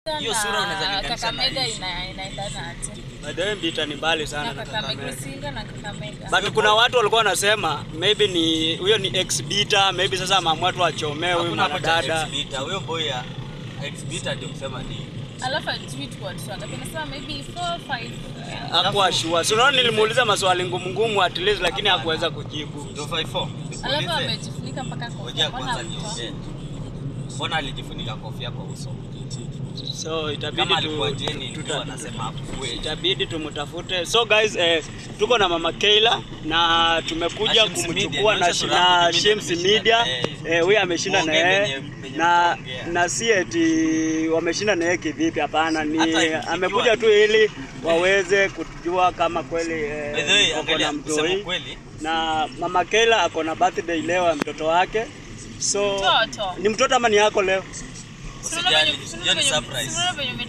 Hiyo sura unaweza na linganisha na Kakamega hii. ina- inaendana aje? By the way, Mbita ni mbali sana Na na Kakamega, Kakamega. Isinga na Kakamega. But kuna watu walikuwa wanasema maybe ni huyo ni ex Bita, maybe sasa ameamua tu achomee huyu Hakuna hapo cha mwanadada. ex-beta. Huyo boy ya ex-beta ndio kusema ni Alafu ajui tu watu wangapi. Nasema maybe 4 5. Hakuwa sure. Si unaona nilimuuliza maswali ngumu ngumu at least lakini hakuweza kujibu. ndio 54. Alafu Nikuulize. amejifunika mpaka Ngojea kofia. kwanza Mbona niongee. Mbona alijifunika kofia kwa uso? So itabidi Kama tu, alikuwa Jenny ndio tuta, anasema akue. itabidi tumtafute. So guys, eh, tuko na mama Keila na tumekuja Na Shims Media, kumchukua na, inaonyesha shi- sura yangu na mimi Shims nimeshinda Media. na yeye. Eh, huyu ameshinda na Muongee yeye venye- venye na mtaongea. na si eti wameshinda na yeye kivipi? Hapana, ni Hata ikiwa- amekuja tu ili waweze kujua kama kweli eh, By the way, wako angalia na kusema mtoi kweli, na mama Keila ako na birthday leo ya mtoto wake. So Mtoto. ni mtoto ama ni yako leo? usijali. Hiyo ni surprise.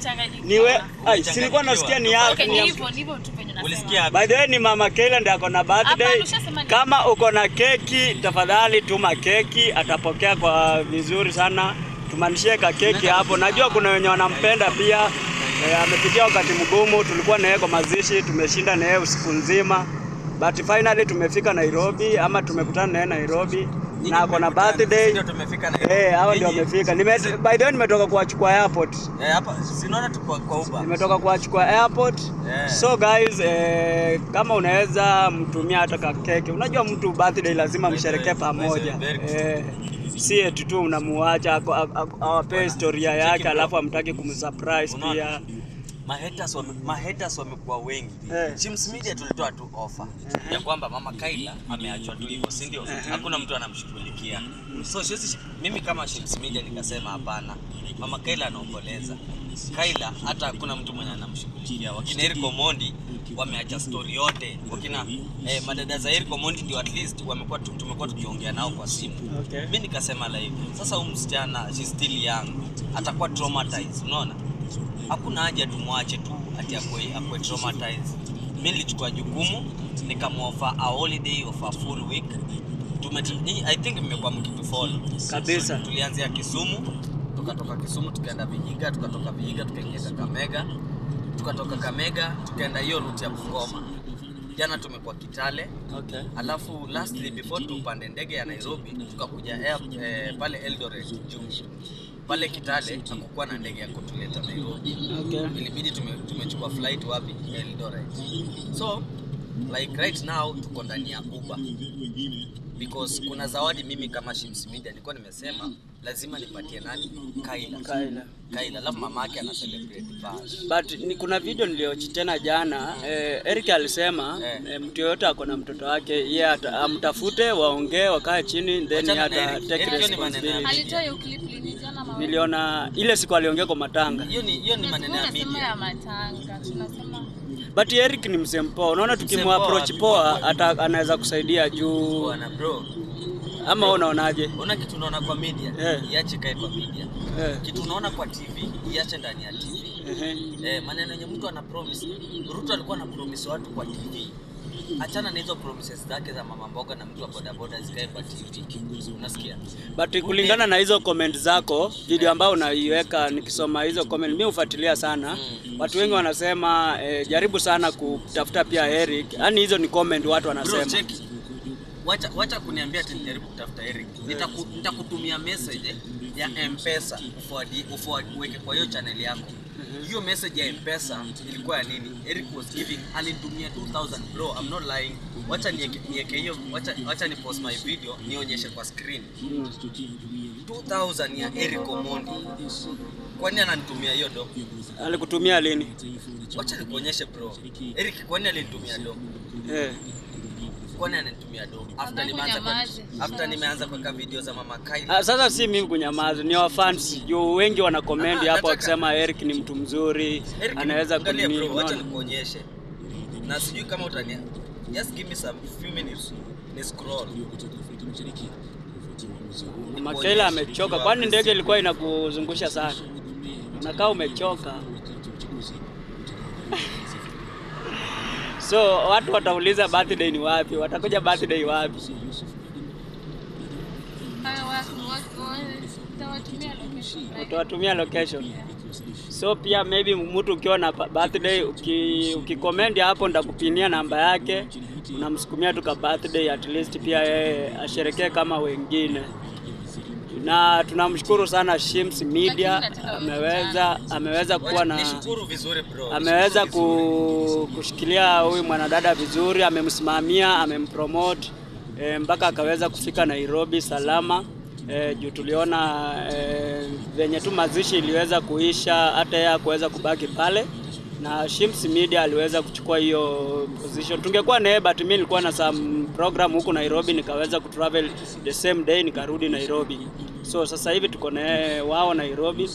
Niwe ai, si nilikuwa nasikia ni yako. Okay, ni ni ya- hivyo, ni hivyo tu penye nasema. Ulisikia By the way ni mama Keila ndiye ako na birthday. Hapana, ushasema ni- Kama uko na keki, tafadhali tuma keki, atapokea kwa vizuri sana. Tumanishie ka keki hapo. Najua kuna wenye wanampenda pia. E, amepitia wakati mgumu, tulikuwa na yeye kwa mazishi, tumeshinda na yeye usiku nzima. But finally tumefika Nairobi ama tumekutana na yeye Nairobi na ako na birthday. Ndio tumefika na Eh, hao ndio Nyinyi- wamefika. Nime by the way nimetoka kuwachukua airport. Eh, hapa sinaona tu kwa kwa Uber. Nimetoka kuwachukua airport. Yeah. So guys, eh, kama unaweza mtumia hata ka keki. Unajua mtu birthday lazima By the msherekee way, pamoja. by the way, very Eh, si eti tu unamuacha ako- ako- ako- awapee historia Cheki yake bro. alafu amtaki kumsurprise Unaona? pia. Mahaters wame, mahaters wamekuwa wengi. Eh. Chims Media tulitoa tu offer ya kwamba mama Kaila ameachwa tu hivyo, si ndio? Hakuna mtu anamshughulikia. So sisi mimi kama Chims Media nikasema hapana. Mama Kaila anaomboleza. Kaila hata hakuna mtu mwenye anamshughulikia. Wakina Eric Omondi wameacha story yote. Wakina eh, madada za Eric Omondi ndio at least wamekuwa tu- tumekuwa tukiongea nao kwa simu. Okay. Mimi nikasema live. Sasa huyu msichana she's still young. Atakuwa traumatized, unaona? Hakuna haja tumwache tu ati akwe akwe traumatized. Mimi nilichukua jukumu nikamwofa a holiday of a full week. Tume nyinyi- I think mmekuwa mkitufollow. Kabisa. Tulianzia Kisumu, tukatoka Kisumu tukaenda Vihiga, tukatoka Vihiga tukaingia Kakamega, tukatoka Kamega tukaenda hiyo route ya Bungoma. Jana tumekuwa Kitale, Okay. alafu lastly before tupande ndege ya Nairobi tukakuja air, eh, pale Eldoret juu pale Kitale hakukuwa na ndege ya kutuleta Nairobi, Okay. ilibidi tume, tumechukua flight wapi Eldoret. So like right now tuko ndani ya Uber because kuna zawadi mimi kama Shims Media nilikuwa nimesema lazima nipatie nani Kaila Kaila. Kaila, alafu mama yake ana celebrate birthday. But ni kuna video niliochi tena jana eh, Eric alisema Eh. eh, mtu yoyote ako na mtoto wake yeye ata- amtafute waongee wakae chini then Achana yeye na ata Eric. take Eric hiyo ni maneno ya responsibility. Alitoa hiyo clip lini jana mama? Niliona ile siku aliongea kwa matanga. Hiyo ni hiyo ni maneno ya Tunasema media. ya matanga. Tunasema But Eric ni mzee mpoa. Unaona tukimapproach Mzee poa ata anaweza kusaidia juu Bwana bro, ama wewe unaonaje? una kitu unaona kwa media, Eh. iache kae kwa media. Eh. Kitu unaona kwa TV, iache ndani ya TV. Ehe. Eh, maneno yenye mtu ana promise. Ruto alikuwa ana promise watu kwa TV. Achana na hizo promises zake za mama mboga na mtu wa bodaboda zikae kwa TV. Unasikia? But kulingana na hizo comment zako, video ambayo unaiweka, nikisoma hizo comment, mimi hufuatilia sana. Watu wengi wanasema eh, jaribu sana kutafuta pia Eric. Yaani hizo ni comment watu Bro, wanasema. check. Wacha wacha kuniambia ati nijaribu kutafuta Eric. Nitaku, nitakutumia message ya M-Pesa ufuadi ufuadi uweke kwa hiyo channel yako. Hiyo message ya M-Pesa ilikuwa ya nini? Eric was giving alinitumia 2000 bro, I'm not lying. Wacha nieke nieke hiyo, wacha wacha ni post my video nionyeshe kwa screen. 2000 ya Eric Omondi. Kwani ananitumia hiyo do? Alikutumia lini? Wacha nikuonyeshe bro. Eric kwani alinitumia do? Eh. kwani ananitumia do after Nataka nimeanza kwa, unyamaze. after nimeanza kuweka video za mama Kaila Ah, sasa si mimi kunyamaza, ni wa fans juu wengi wana comment Ah, hapo nataka- wakisema Eric ni mtu mzuri, Eric, anaweza angalia kunini. bro, wacha unaona? nikuonyeshe na sijui kama utania just give me some few minutes ni scroll Makaila amechoka, kwani ndege ilikuwa inakuzungusha sana? Unakaa umechoka. So watu watauliza birthday ni wapi, watakuja birthday wapi? haya watu watu Nitawatumia location. like- utawatumia location. So pia maybe mtu ukiwa na pa- birthday uki, ukikomendi hapo nitakupinia namba yake, unamsukumia tu ka birthday at least pia yeye asherekee kama wengine. Na tunamshukuru sana Shims Media ameweza ameweza kuwa na Nishukuru vizuri bro. ameweza ku, kushikilia huyu mwanadada vizuri, amemsimamia, amempromote e, mpaka akaweza kufika Nairobi salama e, juu tuliona e, venye tu mazishi iliweza kuisha, hata yeye kuweza kubaki pale na Shims Media aliweza kuchukua hiyo position. Tungekuwa naye but mimi nilikuwa na some program huku Nairobi, nikaweza kutravel the same day nikarudi Nairobi. So sasa hivi tuko na yeye wao Nairobi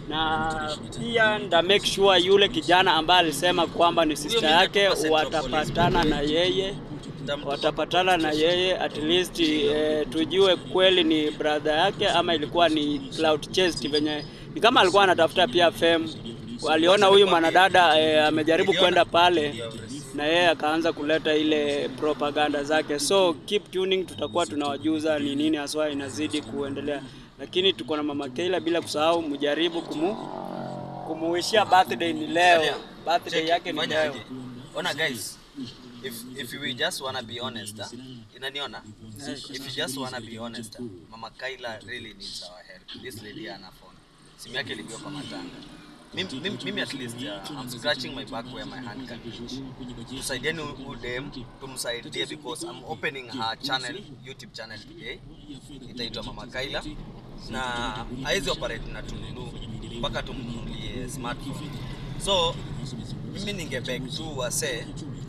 na pia nda make sure yule kijana ambaye alisema kwamba ni sister mimi yake nitakupa Central watapatana Police. na yeye Nitamtupa watapatana na yeye at least eh, tujue kweli ni brother yake ama ilikuwa ni cloud chase venye ni kama alikuwa anatafuta pia fame. Aliona huyu mwanadada eh, amejaribu Niliona kwenda pale video of this. na yeye akaanza kuleta ile propaganda zake, so keep tuning, tutakuwa tunawajuza ni nini haswa inazidi kuendelea, lakini tuko na mama Keila, bila kusahau mjaribu kumu kumuishia birthday ni leo, Angalia, birthday check, yake ni fanya leo. aje. Ona guys, if if we just wanna be honest, ah, inaniona? If you just wanna be honest, ah, Mama Kaila really needs our help. This lady ana phone. Simu yake ilikuwa kwa matanga. Mimi, mimi, mimi at least uh, I'm scratching my back where my hand can reach. Tusaidieni huyu dem, tumsaidie because I'm opening her channel, YouTube channel today. Itaitwa Mama Kaila na haizi operate na Tunulu mpaka tumnunulie smartphone. So mimi ningebeg tu wasee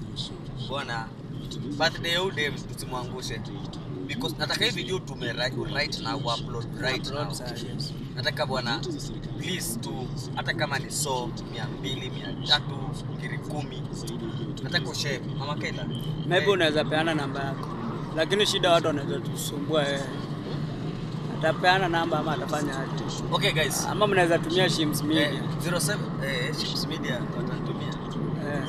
bwana birthday ya huyu dem tusimwangushe because nataka hii video tume right, right now upload right now nataka bwana please tu hata kama ni so mia mbili mia tatu kiri kumi nataka ushare mama Kaila Maybe unaweza peana namba yako, lakini shida watu wanaweza tusumbua wewe. Atapeana namba ama atafanya aje? okay guys Ama mnaweza tumia Shims eh, Media 07 eh, Ships Media watatumia eh.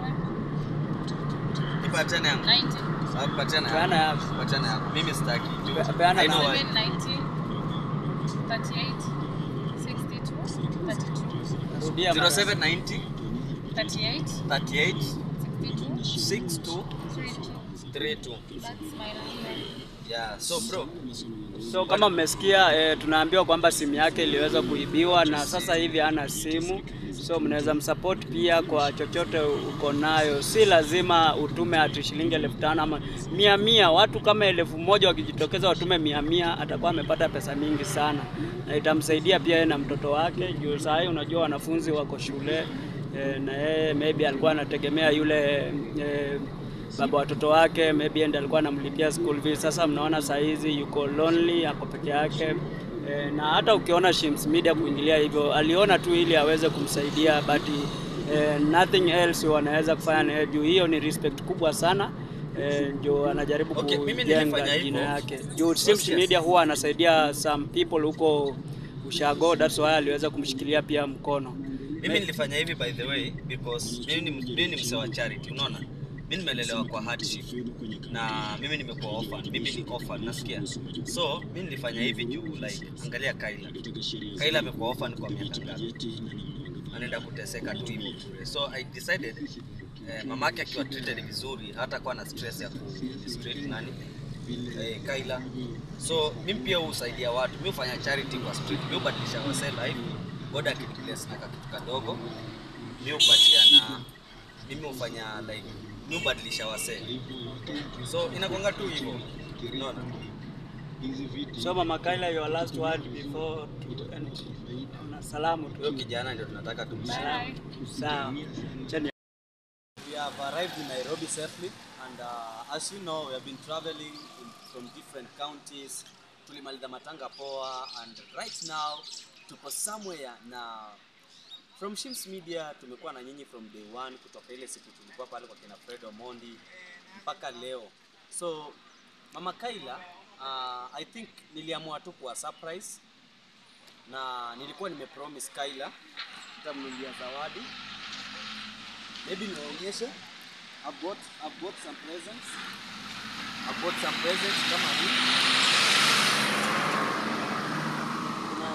07, ipatane yangu 90, Ah, patana Peana yangu yako. patana yangu mimi sitaki Pe- peana I know namba. why. 790, 38, 62, 32, Rudia mara. 0790 38, 38 62, 62 32. 32 That's my number. yeah so bro So kama mmesikia eh, tunaambiwa kwamba simu yake iliweza kuibiwa na sasa hivi hana simu, so mnaweza msupport pia kwa chochote uko nayo. Si lazima utume ati shilingi elfu tano ama mia mia. Watu kama elfu moja wakijitokeza watume mia mia, atakuwa amepata pesa mingi sana, na itamsaidia pia yeye na mtoto wake. Juu saa hii unajua wanafunzi wako shule eh, na yeye maybe alikuwa anategemea yule eh, baba watoto wake maybe ndiye alikuwa anamlipia school fees. Sasa mnaona saa hizi yuko lonely, ako peke yake e, na hata ukiona Shims Media kuingilia hivyo, aliona tu ili aweze kumsaidia but e, nothing else wanaweza kufanya na yeye juu hiyo ni respect kubwa sana e, ndio anajaribu Okay, mimi kujenga nilifanya jina hivyo. yake juu Shims Yes. Media huwa anasaidia some people huko ushago, that's why aliweza kumshikilia pia mkono. mimi nilifanya hivi by the way because mimi ni, mimi ni msee wa charity unaona mimi nimelelewa kwa hardship na mimi nimekuwa orphan mimi ni orphan nasikia so mimi nilifanya hivi juu like angalia Kaila Kaila amekuwa orphan kwa miaka ngapi anaenda kuteseka tu hivyo bure so I decided eh, mamake akiwa treated vizuri hata kuwa na stress ya ku street nani eh, Kaila so mimi pia husaidia watu mimi hufanya charity kwa street mimi hubadilisha wasee life God akinibless na kakitu kadogo mimi hupatiana mimi hufanya like mimi hubadilisha wasee so inakwanga tu hivyo unaona So Mama Kaila, your last word before to end. Na salamu tu. huyo kijana ndio tunataka tumshike Bye. Sawa. Cheni. We have arrived in Nairobi safely, and uh, as you know, we have been traveling in, from different counties. Tulimaliza Matanga Poa, and right now tuko somewhere na from Shims Media tumekuwa na nyinyi from day one, kutoka ile siku tulikuwa pale kwa kina Fred Omondi mpaka leo. So Mama Kaila, uh, I think niliamua tu kuwa surprise na nilikuwa nimepromise Kaila nitamnunulia zawadi maybe niwaonyeshe I've got, I've got some presents I've got some presents kama hii kuna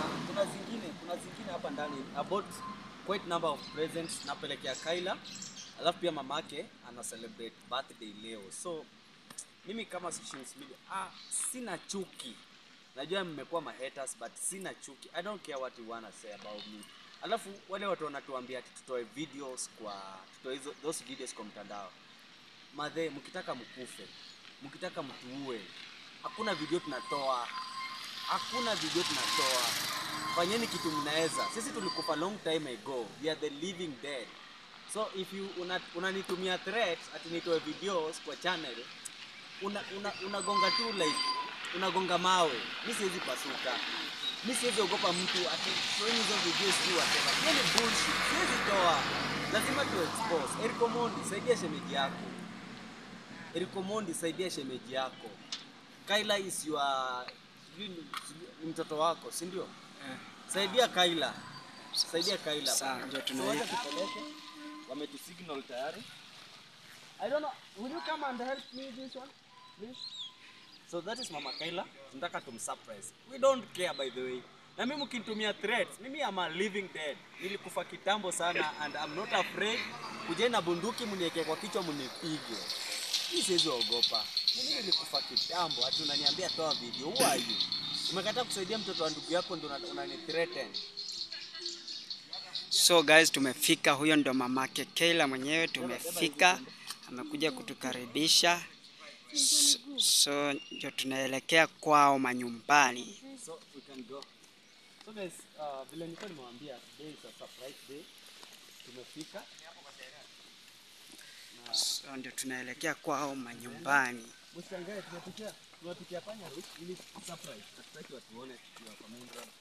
hapa ndani about quite number of presents napelekea Kaila, alafu pia mamake ana celebrate birthday leo, so mimi kama Shims Media ah, sina chuki. Najua mmekuwa ma haters but sina chuki. I don't care what you wanna say about me. Alafu wale watu wanatuambia ati tutoe videos kwa tutoe hizo those videos kwa mtandao. Madhe, mkitaka mkufe, mkitaka mtuue, hakuna video tunatoa, hakuna video tunatoa. Fanyeni kitu mnaweza. Sisi tulikufa long time ago. We are the living dead. So if you una- unanitumia threats ati nitoe videos kwa channel una, una, unagonga tu like unagonga mawe. Mi siwezi pasuka, mi siwezi ogopa mtu ati toeni hizo videos tu whatever. Hiyo ni bullshit, siwezi toa, lazima tu expose. Eric Omondi, saidia shemeji yako. Eric Omondi, saidia shemeji yako. Kaila is your sijui ni sijui- ni mtoto wako, si ndio? Saidia Kaila, saidia Kaila. Sawa, ndio So tuna wacha tupeleke, wametusignal tayari. I don't know. Will you come and help me this one, please? So that is Mama Kaila. Tunataka tumsurprise. We don't care by the way. Na mimi mkinitumia threats, mimi am a living dead. Nilikufa kitambo sana and I'm not afraid. Kujeni na bunduki mniweke kwa kichwa mnipige. Mimi siwezi ogopa. Mimi nilikufa kitambo, ati unaniambia toa video. Who are you? Umekataa kusaidia mtoto wa ndugu yako ndio una- unani threaten. So guys, tumefika. Huyo ndo mamake Keila mwenyewe, tumefika, amekuja kutukaribisha. So, so ndio tunaelekea kwao manyumbani. So we can go. So guys, uh, vile nilikuwa nimewaambia today is a surprise day. Tumefika. So ndio tunaelekea kwao manyumbani. Mshangae tumepitia tumepitia panya route ili surprise. Hatutaki watu waone tukiwa kwa main road.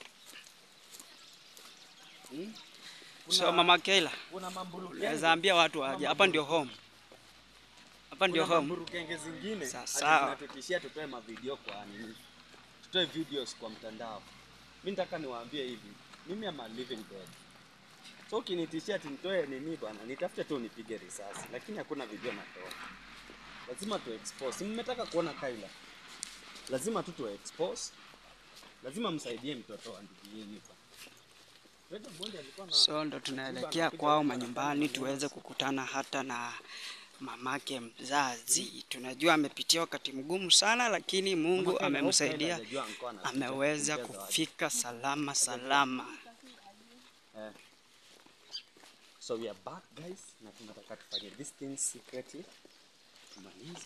Hmm? So mama Keila, kuna mambulu naweza ambia watu waje. Hapa ndio home, hapa ndio kuna home. mamburu kenge zingine Sawa, ati sawa. zinatutishia tutoe mavideo kwa nini? Tutoe videos kwa mtandao. Mimi nataka niwaambie hivi. Mimi am a living dead. So ukinitishia ati nitoe nini bwana, nitafute tu nipige risasi, lakini hakuna video natoa. Lazima tu expose. Si Mmetaka kuona Kaila. Lazima tu tu expose. Lazima msaidie mtoto wa ndugu yenu bwana. Fred Omondi alikuwa na So ndo tunaelekea kwao manyumbani tuweze kukutana hata na mamake mzazi. Tunajua amepitia wakati mgumu sana, lakini Mungu amemsaidia, ameweza kufika salama salama. Eh. So we are back guys na tunataka tufanye this thing secretly. Tumalize.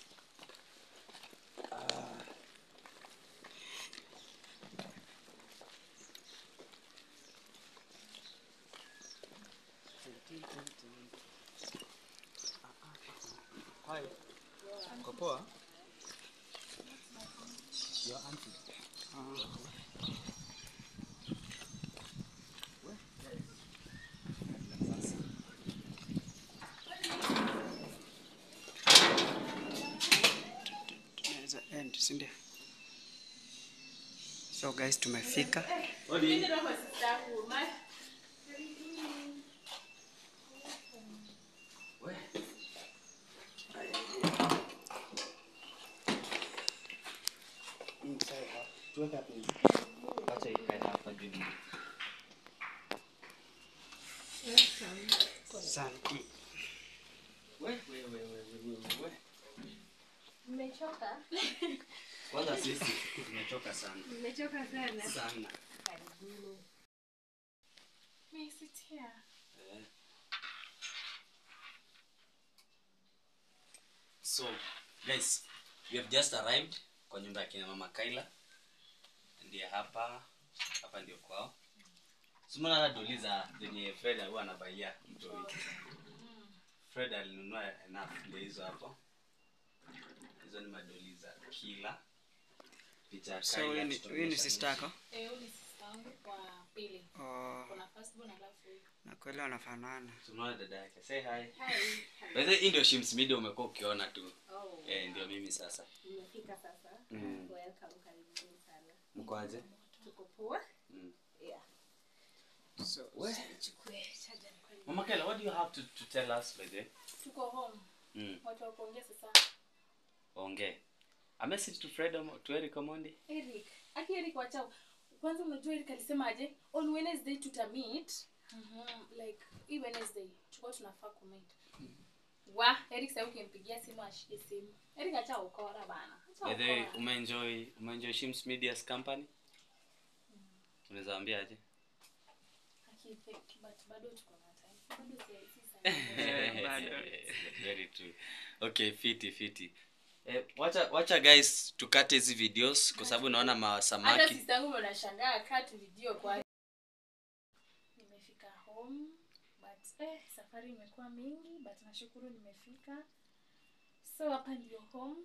Hi. Uko poa? Your auntie. Tunaweza end, si ndio? So guys, tumefika. Odi. Acha ikae hapa juu. Asante. Mmechoka? Kwanza sisi tumechoka sana Mmechoka sana. sana. Karibuni. May I sit here? So, guys, we have just arrived kwa nyumba ya kina mama Kaila. Ndiye hapa, hapa ndio kwao. Simona hata doli za zenye Fred huwa anabaia mtoi. Fred alinunua enough ndio hizo hapo. Hizo ni madoli za kila. Picha ya So Kaila huyu ni- tutaonyesha huyu ni mwisho. sister yako? Eh, huyu ni sister yangu kwa pili. Oh, Kuna first born alafu huyu. na kweli wanafanana. Tunaona dada yake. Say hi. Hi. By the way, hii ndio Shims Media umekuwa ukiona tu. Oh, Eh, ndio mimi sasa. nimefika sasa. Mm. Welcome, karibuni sana. Mko aje? Tuko poa? Mm. Yeah. So, Chukue charger kwa hiyo. Mama Kaila, what do you have to, to tell us by the way? Tuko home. Mm. Watu wa kuongea sasa. Ongee. A message to Fred Omo- to Eric Omondi. Eric, aki Eric wacha kwanza unajua Eric alisemaje on Wednesday tutamit Mhm, like hii Wednesday tulikuwa tunafaa kumit wa Eric sasa ukimpigia simu ashike simu Eric acha ukora bana acha By the way, ukora. umeenjoy umeenjoy Shims Media's company? Unaweza ambiaje? Akifake, but bado tuko na time bado si si sana Eh, bado. Very true. Okay, fiti fiti. Eh, wacha wacha guys tukate hizi videos kwa sababu naona hata masamaki. sister yangu ndo nashangaa cut video kwa nimefika home but eh, safari imekuwa mingi but nashukuru nimefika so hapa ndio home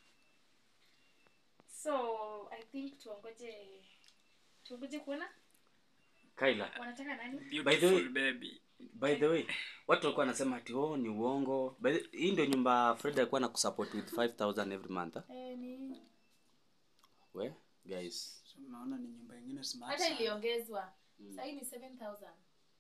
so i think tuongoje tuongoje kuona Kaila. wanataka nani By the way- Beautiful baby. By the way, watu walikuwa wanasema ati oh ni uongo. By the, hii ndio nyumba Fred alikuwa na kusupport with 5000 every month. ah? eh, ni We guys. So, unaona ni nyumba ingine smart hata sana. iliongezwa sahii ni 7000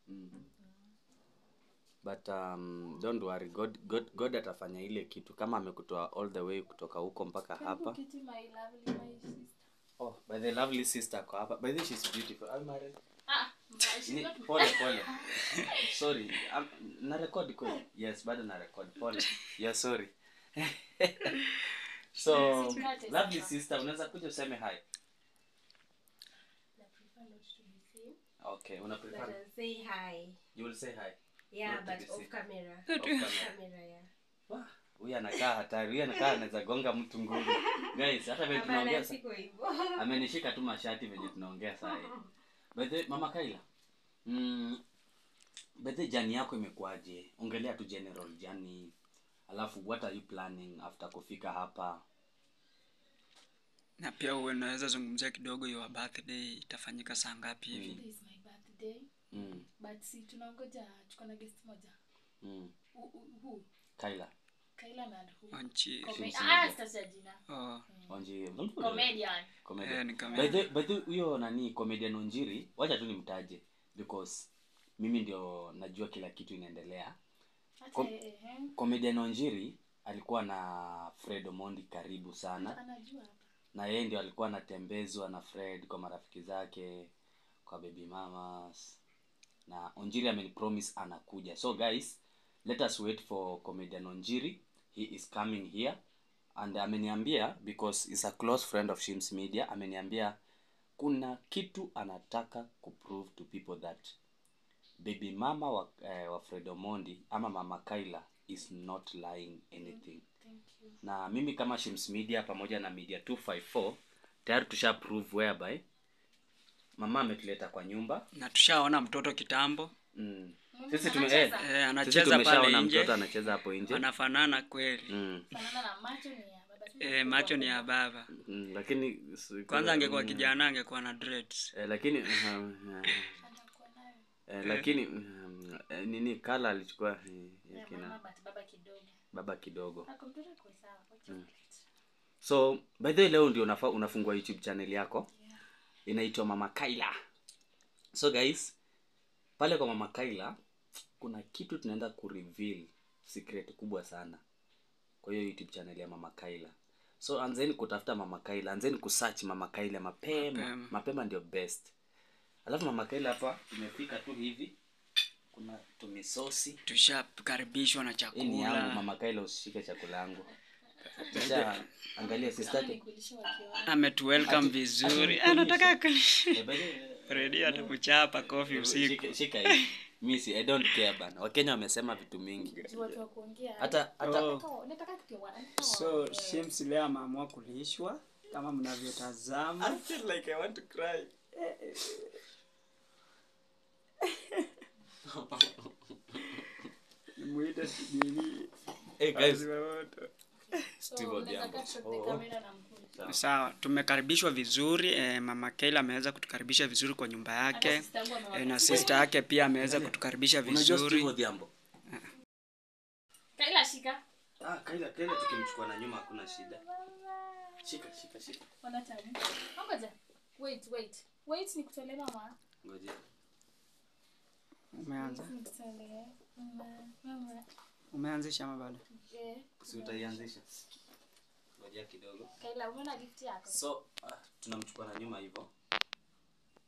But um, don't worry God, God, God atafanya ile kitu kama amekutoa all the way kutoka huko mpaka hapa. kiti my lovely my sister Oh, by the lovely sister kwa hapa. By the way, she's beautiful. Are you married? ah she's Ni- not pole pole sorry um, na record kweli yes bado na record pole yeah sorry so Usikate lovely sana. sister unaweza kuja useme hi I prefer not to be seen. okay una But prefer I'll say hi. you will say hi Yeah, Not to but be off seen. camera. Off camera. Camera, yeah. Wah, huyu anakaa hatari huyu anakaa anaweza gonga mtu ngumi guys hata vile tunaongea Hapana, sa- siko hivyo. amenishika tu mashati venye tunaongea saa hii by the way, mama kaila mm, by the way, jani yako imekuwaje ongelea tu general jani alafu what are you planning after kufika hapa na pia uwe unaweza zungumzia kidogo your birthday itafanyika saa ngapi hivi Today is my birthday mm, but si tunaongoja tuko na guest moja mm. Who- who- who? kaila Kaila na who? Onchi. Come- Simsi ah, moja. sitaja jina Oh, onji comedian Comedian. Eh, ni comedian. By the- by the way, huyo nani comedian onjiri wacha tu nimtaje because mimi ndio najua kila kitu inaendelea Acha, Com- eh, eh, comedian onjiri alikuwa na fred omondi karibu sana anajua hapa na yeye ndio alikuwa anatembezwa na fred kwa marafiki zake kwa baby mamas na onjiri amenipromise anakuja so guys let us wait for comedian onjiri he is coming here and ameniambia because is a close friend of shims media ameniambia kuna kitu anataka kuprove to people that baby mama wa, eh, wa fred omondi ama mama kaila is not lying anything thank you na mimi kama shims media pamoja na media 254 tayari tusha prove whereby mama ametuleta kwa nyumba na tushaona mtoto kitambo mm. Mama sisi tume eh, anacheza? eh, sisi anacheza tumeshaona pale mtoto nje anacheza hapo nje anafanana kweli mm. fanana na macho ni ya baba tu eh, macho ni ya baba Mm, lakini si- kwanza angekuwa mm, kijana angekuwa na dreads eh, lakini uh, uh, atakuwa nayo eh, lakini um, eh, nini kala alichukua eh, ya ya kina mama but baba kidogo baba kidogo ako mtoto ako sawa kwa chocolate so by the way leo ndio unafa, unafungua youtube channel yako yeah inaitwa mama kaila so guys pale kwa mama kaila kuna kitu tunaenda kureveal secret kubwa sana kwa hiyo youtube channel ya mama kaila so anzeni kutafuta mama kaila anzeni kusearch mama kaila mapema Mapema. mapema, ndio best alafu mama kaila hapa tumefika tu hivi kuna tumisosi tushakaribishwa na hii ni yangu chakula mama kaila usishike chakula yangu kisha angalia sistake nikulisha wakiwa ametuwelcome vizuri anataka Eh, by the way, redi atakuchapa kofi usiku Shika- shika hii misi i don't care bana wakenya wamesema vitu mingi juu watu wa kuongea hata hata Oh. Nataka- nataka tukiwa nataka so waongee. shims leo ameamua kulishwa kama mnavyotazama I feel like I want to cry. Nimuite nini hey guys wazima moto. So, Steve unaweza Odhiambo. cut short the Oh. camera na mkuu. sawa tumekaribishwa vizuri eh, mama Keila ameweza kutukaribisha vizuri kwa nyumba Hata yake sister yangu amewa- eh, na sister yake pia ameweza kutukaribisha unajua Steve vizuri Odhiambo Kaila shika ah kaila kaila tukimchukua na nyuma hakuna shida shika shika shika Ona tamu. Ngoja. Wait, wait. Wait nikutolee mama. ngoja umeanza Nikutolee. Mama, mama. umeanzisha ama bado Eh, si utaianzisha ngoja kidogo Kaila umeona gift yako? so ah, tunamchukua na nyuma hivyo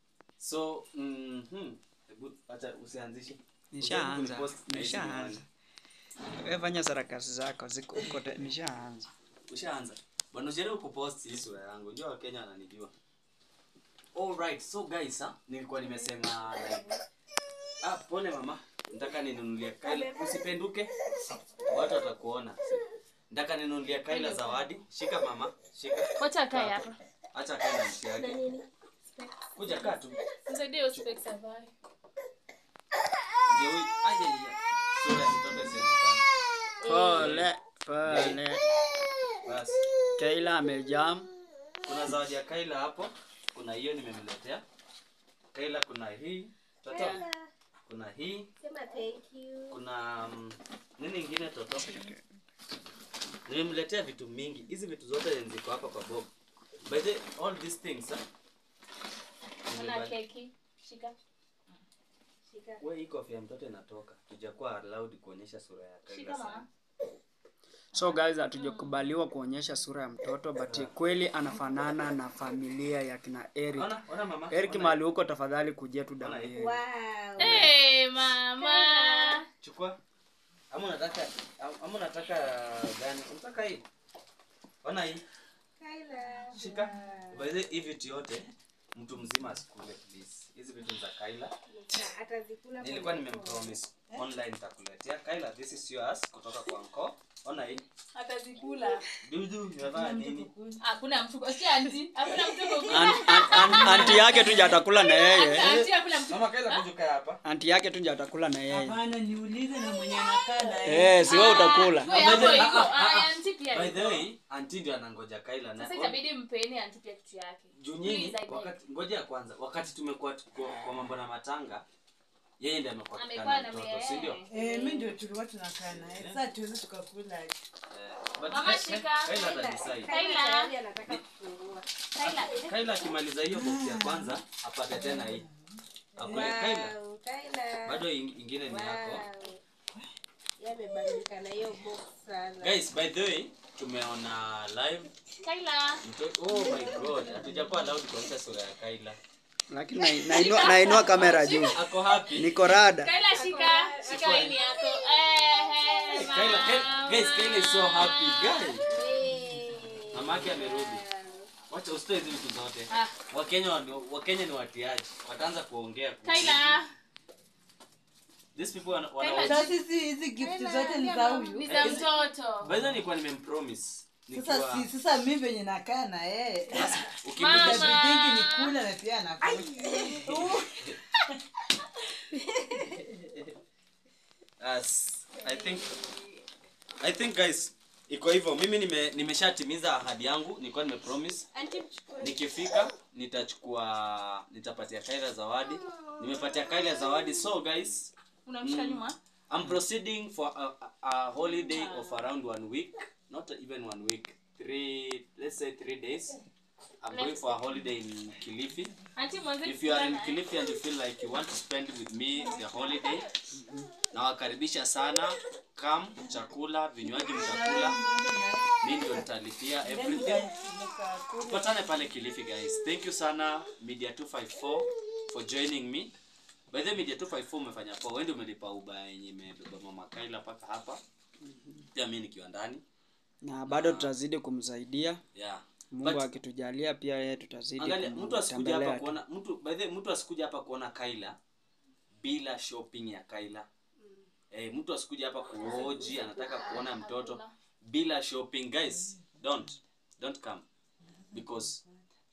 so mhm hebu acha usianzishe Nishaanza, Post na hizi nishaanza. miwani. Wewe fanya sarakasi zako ziko uko te- nishaanza. ushaanza bwana ujaribu kupost hii sura yangu unajua wakenya wananijua alright so guys ha? nilikuwa nimesema like, ah pole mama nataka ninunulie kaila usipenduke watu watakuona nataka ninunulie kaila zawadi shika mama shika Wacha kae hapa. acha kaila mti yake kuja kaa tu Nisaidie hiyo specs avae. ndio huyu aje ya sura ya mtoto isionekane Pole, pole. basi Kaila amejam. kuna zawadi ya kaila hapo kuna hiyo nimemletea kaila kuna hii toto kuna hii Sema thank you. kuna mm, nini ingine toto nimemletea vitu mingi hizi vitu zote ziko hapa kwa bob by the all these things huh? Kuna keki. Shika. Shika. we hii kofia ya mtoto inatoka tujakuwa allowed kuonyesha sura ya Shika kaila sana mama. So guys, hatujakubaliwa kuonyesha sura ya mtoto but kweli anafanana na familia ya kina Eric. ona ona mama Eric ona. mahali huko tafadhali kujia tu Ona damu hii. yenu. Wow. Eh, mama. chukua ama unataka ama unataka gani unataka hii ona hii Kaila. shika by the way, hii vitu yote mtu mzima asikule please hizi vitu za kaila Na atazikula nilikuwa pole nimempromise online nitakuletea kaila this is yours kutoka kwa nko ona hii Atazikula. dudu umevaa nini Hakuna mtu. Si anti. Hakuna mtu kukula. An- an- an- Anti yake tu ndio atakula na yeye. Anti hakuna mtu. mama kaila kuja kaa hapa Anti yake tu ndio atakula na yeye. Hapana, niulize na mwenye anakaa na yeye. Eh, si wewe utakula. Wewe hapo Ah, iko. ah, ah, Ah, ah. anti pia. by iko. the way anti ndio anangoja kaila na Sasa itabidi mpeni anti pia kitu yake. juu nyinyi Please, I beg. wakati ngoja ya kwanza wakati tumekuwa tuko kwa mambo na matanga yeye ndiye amekuwa Amekuwa kikana na mtoto mie- si ndio Eh, mimi ndio tulikuwa tunakaa naye. Sasa tuwezi tukakula. Eh, but Mama, Ka- shika. Kaila atadecide. Kaila tayari anataka kufungua. Kaila. Kaila akimaliza hiyo box ya kwanza apate tena hii. Akule Kaila. Wow, Kaila. Bado ing- ingine ni yako. Wow. Yamebadilika na hiyo box sana. Guys, by the way, tumeona live Kaila. mto- Oh my god, hatujakuwa allowed kuonyesha sura ya Kaila. Lakini na- nainua nainua kamera juu. Ako happy. Niko rada. Kaila shika. Shika hii yako. Eh, eh. Kaila, Kaila, guys, Kaila is so happy. Guys, Hey. mamake amerudi. Wacha usitoe hizi vitu zote. Ah. Wakenya wa- Wakenya ni watiaji. Wataanza kuongea. kuhusu- Kaila. These people wana, wana Kaila, Sasa sisi hizi gift zote ni za Ni huyu. za mtoto. By the way, nilikuwa nimempromise. Sasa Nikiwa si sasa mimi venye nakaa na yeye. ukimkuta Mama. Inabidi nikule na pia nakula. As I think I think guys iko hivyo mimi nime nimeshatimiza ahadi yangu nilikuwa nimepromise Auntie mchukue. nikifika nitachukua nitapatia Kaila zawadi nimepatia Kaila zawadi so guys Unamshika nyuma? I'm proceeding for a, a, a holiday of around one week not even one week three let's say three days I'm going for a holiday in Kilifi Anti mwanzo if you are in Kilifi and you feel like you want to spend with me the holiday nawakaribisha sana kam chakula vinywaji mtakula mi ndio nitalipia everything tupatane pale kilifi guys thank you sana media 254 for joining me by the way, media 254 umefanya poa wewe ndio umelipa uba yenye imebeba mama Kaila mpaka hapa pia mi nikiwa ndani Na bado tutazidi kumsaidia. yeah Mungu But- akitujalia pia yeye tutazidi Angalia, mtu asikuja hapa kumtembelea. tu. kuona mtu by the way, mtu asikuja hapa kuona Kaila bila shopping ya Kaila. Eh, mtu asikuja hapa kuoji anataka kuona mtoto bila shopping guys. Don't don't come because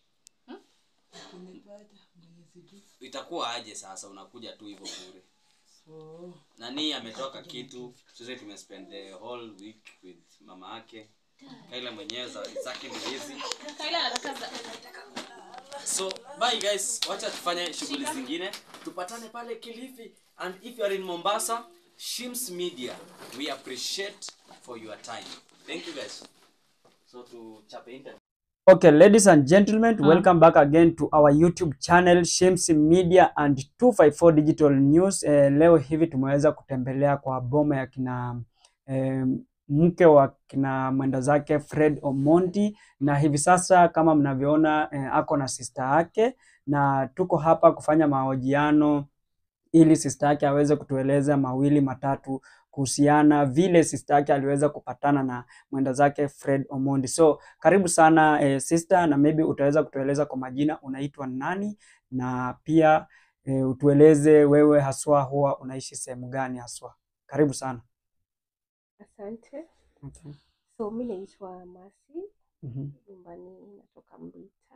itakuwa aje sasa unakuja tu hivyo bure. Nani ametoka kitu sisi tumespend the whole week with mama yake. Kaila mwenyewe zawadi zake ni hizi. Kaila anataka za- so bye guys wacha tufanye shughuli zingine tupatane pale kilifi and if you are in mombasa shims media we appreciate for your time thank you guys so tuchape interview Okay, ladies and gentlemen, welcome back again to our YouTube channel Shems Media and 254 Digital News. Eh, leo hivi tumeweza kutembelea kwa boma ya kina eh, mke wa kina mwenda zake Fred Omondi, na hivi sasa kama mnavyoona eh, ako na sister yake na tuko hapa kufanya mahojiano ili sister yake aweze kutueleza mawili matatu kuhusiana vile sister yake aliweza kupatana na mwenda zake Fred Omondi. So karibu sana eh, sister, na maybe utaweza kutueleza kwa majina unaitwa nani, na pia eh, utueleze wewe haswa huwa unaishi sehemu gani haswa. Karibu sana. Asante. Okay. So mi naitwa Masi, Mhm. nyumbani natoka Mbita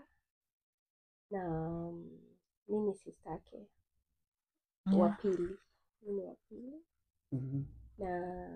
na mm, mi ni sister yake wa pili, mi ni wa pili Mhm. na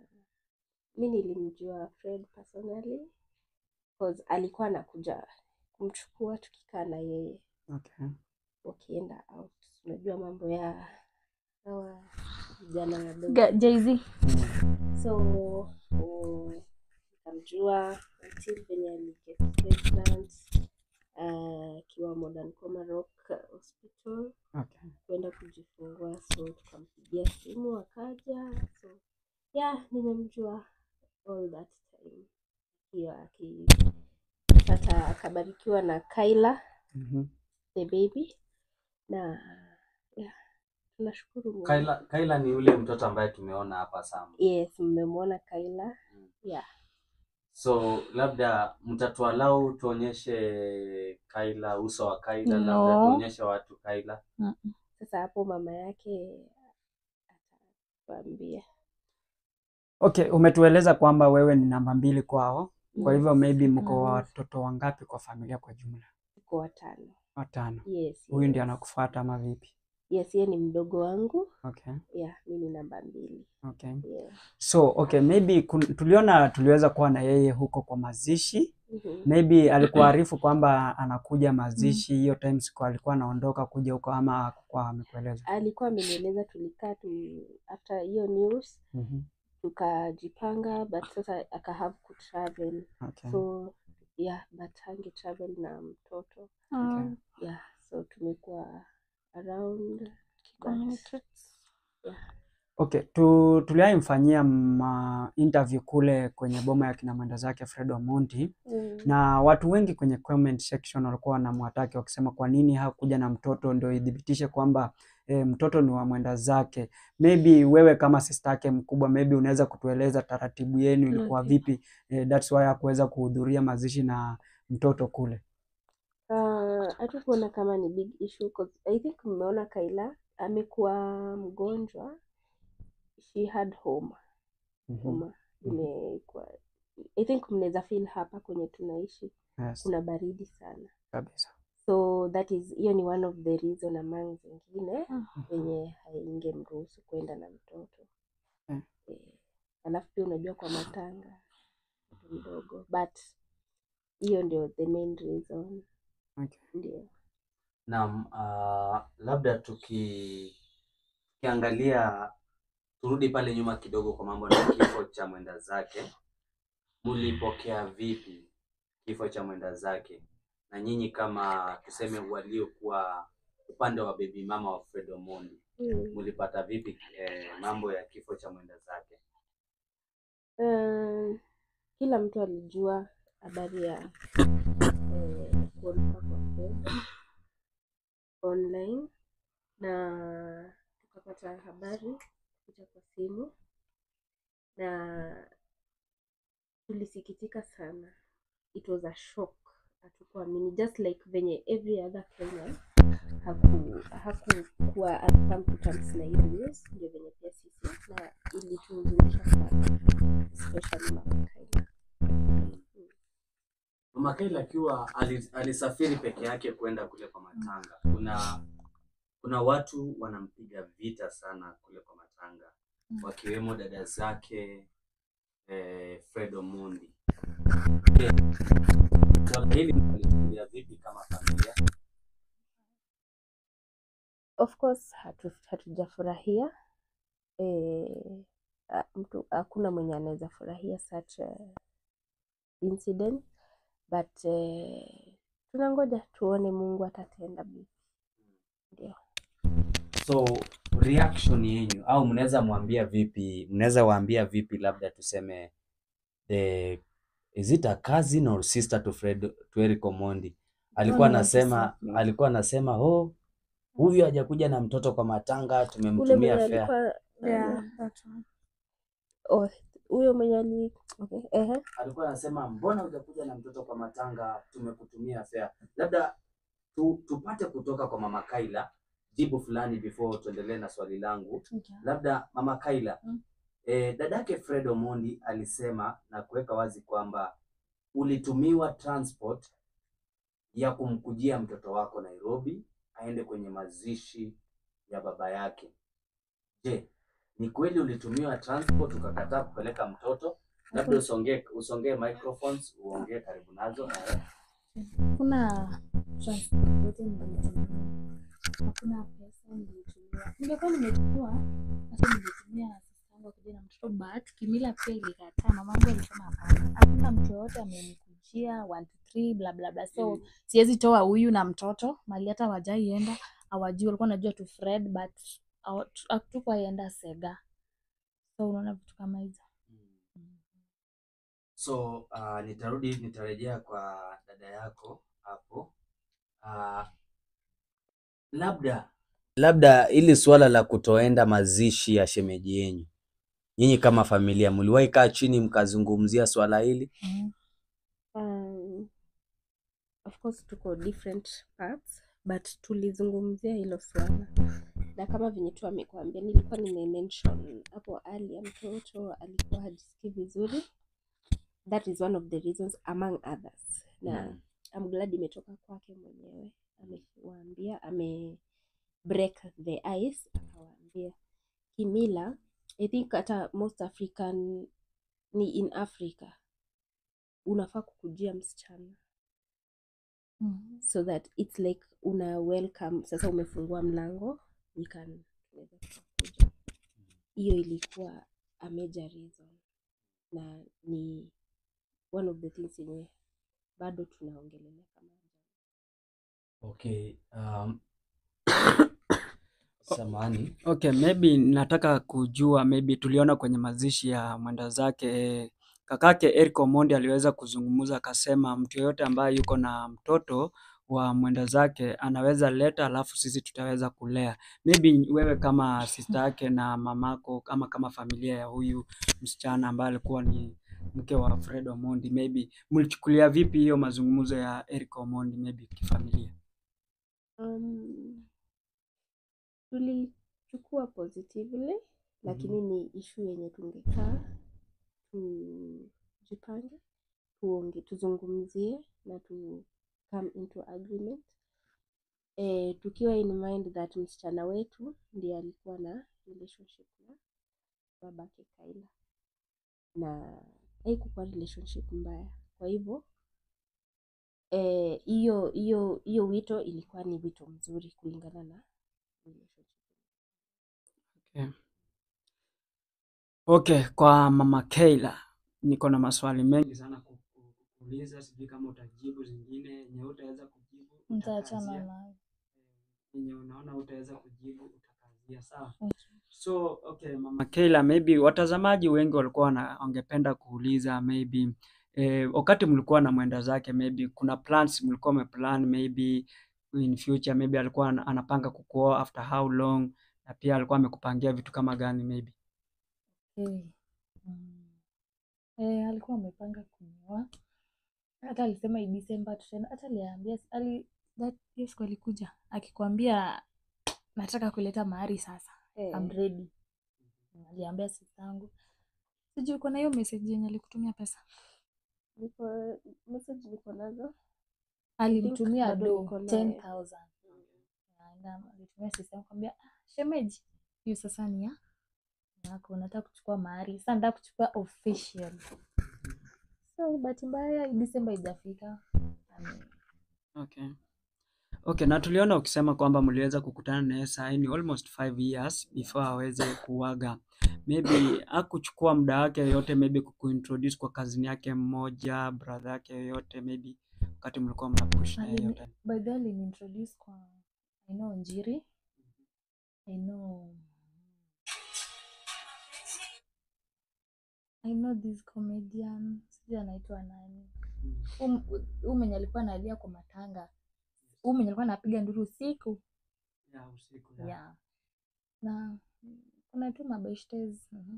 mi nilimjua Fred personally cause alikuwa anakuja kumchukua tukikaa na yeye Okay. wakienda out. Unajua mambo ya hawa vijana wadogo Ga- Jay-Z. so um, nikamjua until venye aliget pregnant uh, akiwa Modern Comarock Hospital Okay. kwenda kujifungua, so tukampigia simu akaja. So yeah, nimemjua all that time akiwa akipata akabarikiwa na Kyla Mhm. the baby na yeah, tunashukuru Mungu. Kaila, Kaila ni yule mtoto ambaye tumeona hapa Sam. Yes, mmemwona Kyla. Mm. Yeah. So labda mtatualau tuonyeshe Kaila, uso wa Kaila, No. labda tuonyeshe watu Kaila. Sasa hapo mama yake atatuambia. Okay, umetueleza kwamba wewe ni namba mbili kwao, kwa Yes, hivyo maybe mko Mhm. watoto wangapi kwa familia kwa jumla? tuko watano. Watano. Yes. Huyu ndiye yes. anakufuata ama vipi? Yes, yeye ni mdogo wangu. Okay. Yeah, mi ni namba mbili. Okay. Yeah. So, okay, maybe kun, tuliona tuliweza kuwa na yeye huko kwa mazishi. Mhm. Maybe alikuarifu kwamba anakuja mazishi hiyo time siku alikuwa anaondoka kuja huko ama hakukuwa amekueleza? Alikuwa amenieleza tulikaa tu after hiyo news Mhm. tukajipanga but sasa aka have ku travel. Okay. So yeah, but hange travel na mtoto. Ah, Yeah, so tumekuwa around but, communicate. Okay, tu, tuliaimfanyia ma interview kule kwenye boma ya kina mwenda zake Fred Omondi mm. na watu wengi kwenye comment section walikuwa wanamwataki wakisema kwa nini hakuja na mtoto ndio idhibitishe kwamba e, mtoto ni wa mwenda zake. Maybe wewe kama sister yake mkubwa, maybe unaweza kutueleza taratibu yenu ilikuwa Okay. vipi? E, that's why hakuweza kuhudhuria mazishi na mtoto kule. Uh, hatukuona kama ni big issue 'cause I think mmeona Kaila amekuwa mgonjwa, she had homa Mhm. homa imekuwa I think mnaweza feel hapa kwenye tunaishi Yes, kuna baridi sana, kabisa. so that is hiyo ni one of the reason among zingine Mm. yenye haingemruhusu kwenda na mtoto Mm. eh, alafu pia unajua kwa matanga mtoto mdogo but hiyo ndio the main reason Okay. ndio Naam, uh, labda tuki tukiangalia turudi pale nyuma kidogo kwa mambo na kifo cha mwenda zake, mulipokea vipi kifo cha mwenda zake, na nyinyi kama tuseme waliokuwa upande wa baby mama wa Fred Omondi mm. mulipata vipi eh, mambo ya kifo cha mwenda zake? Uh, kila mtu alijua habari ya eh, kuondoka kwa Fred online na tukapata habari kupitia kwa simu na tulisikitika sana. It was a shock, hatukuamini just like venye every other Kenyan haku hakukuwa come to terms na hiyo news, ndio venye pia sisi na ilituhuzunisha sana especially Mama Kyla. Mama Kaila akiwa ali- alisafiri peke yake kwenda kule kwa matanga, kuna kuna watu wanampiga vita sana kule kwa matanga, wakiwemo dada zake eh, Fred Omondi. Je, Swala hili mnalichukulia vipi kama familia? Of course hatu, hatujafurahia eh, ah, mtu hakuna mwenye anaweza furahia such a incident but eh, tunangoja tuone Mungu atatenda. Ndio. So reaction yenyu au mnaweza mwambia vipi, mnaweza waambia vipi, labda tuseme the is it a cousin or sister to Fred to Eric Omondi alikuwa Don't want to anasema slap me. alikuwa anasema oh, huyu hajakuja na mtoto kwa matanga, ule tumemtumia mwenye fare. alikuwa Yeah, that one. oh, huyo mwenye ali okay. ehe. alikuwa anasema mbona hujakuja na mtoto kwa matanga, tumekutumia fare. Labda tu, tupate kutoka kwa mama Kaila jibu fulani before tuendelee na swali langu. Okay. Labda mama Kaila, Mm. eh, dadake Fred Omondi alisema na kuweka wazi kwamba ulitumiwa transport ya kumkujia mtoto wako Nairobi aende kwenye mazishi ya baba yake. Je, ni kweli ulitumiwa transport ukakataa kupeleka mtoto? Labda usongee usongee microphones uongee karibu nazo. Eh, Kuna transport yote nilitumia. Hakuna pesa nilitumia. Ningekuwa nimetumia hata ningetumia sister yangu akija na mtoto but kimila pia ilikataa. Mamangu alisema hapana. Hakuna mtu yoyote amenikujia 1 2 3 bla bla bla. So siwezi toa huyu na mtoto mali hata wajaienda hawajui walikuwa najua tu Fred but hawa- tu- hatukuwaenda Sega. So unaona vitu kama hizo. So uh, nitarudi nitarejea kwa dada yako hapo. Uh, labda labda ili suala la kutoenda mazishi ya shemeji yenyu, nyinyi kama familia mliwahi kaa chini mkazungumzia swala hili? Mm. Um, of course tuko different parts but tulizungumzia hilo swala na kama venye tu amekuambia nilikuwa nimemention hapo ali ya mtoto alikuwa hajisikii vizuri that is one of the reasons among others na Mm. I'm glad imetoka kwake mwenyewe amewaambia ame break the ice akawaambia kimila i think hata most african ni in africa unafaa kukujia msichana Mm. so that it's like una welcome sasa umefungua mlango you can tunaweza tukakuja hiyo ilikuwa a major reason na ni one of the things yenye bado tunaongelelea kama Okay. Um, samahani. Okay, maybe nataka kujua maybe tuliona kwenye mazishi ya mwenda zake eh, kakake Eric Omondi aliweza kuzungumza akasema mtu yeyote ambaye yuko na mtoto wa mwenda zake anaweza leta, alafu sisi tutaweza kulea. Maybe wewe kama sister yake na mamako ama kama familia ya huyu msichana ambaye alikuwa ni mke wa Fred Omondi, maybe mlichukulia vipi hiyo mazungumzo ya Eric Omondi maybe kifamilia? um, tulichukua positively lakini ni ishu yenye tungekaa tujipange tuonge tuzungumzie na tu come into agreement e, tukiwa in mind that msichana wetu ndiye alikuwa na relationship na babake Kaila na haikukuwa relationship mbaya kwa hivyo eh, hiyo hiyo hiyo wito ilikuwa ni wito mzuri kulingana na relationship. Okay. Okay, kwa mama Keila niko na maswali mengi sana ku- ku- kuuliza, sijui kama utajibu zingine yenye utaweza kujibu Nitaachana utakazia, nayo. yenye unaona utaweza kujibu utakazia, sawa? Okay. So okay, mama Keila, maybe watazamaji wengi walikuwa wana- wangependa kuuliza maybe eh, wakati mlikuwa na mwenda zake maybe kuna plans mlikuwa mmeplan maybe in future maybe alikuwa ana- anapanga kukuoa after how long, na pia alikuwa amekupangia vitu kama gani maybe Eh, mm. Eh, alikuwa amepanga kunioa hata alisema hii December tutaenda, hata aliambia ali that hiyo siku alikuja akikwambia nataka kuleta mahari sasa, Eh, I'm ready. Aliambia sistangu, sijui uko na hiyo message yenye alikutumia pesa, niko message niko nazo alimtumia bado do niko nayo. 10,000 Na alitumia sistangu kwambia ah, shemeji, hiyo sasa ni ya yako, nataka kuchukua mahari sasa, nataka kuchukua official. So bahati mbaya December haijafika. Ame- Okay. Okay, na tuliona ukisema kwamba mliweza kukutana naye saa hii ni almost five years before aweze kuaga. Maybe hakuchukua muda wake yote maybe kukuintroduce kwa kazini yake mmoja, brother yake yoyote maybe wakati mlikuwa mnapush na yeye Alini- yote. by the way aliniintroduce kwa I know Njiri. I know I know this comedian sijui anaitwa nani. Huu- Huu mwenye alikuwa analia kwa matanga huyu mwenye alikuwa anapiga nduru usiku ya usiku ya. yeah. na kuna tu mabeshtes mhm.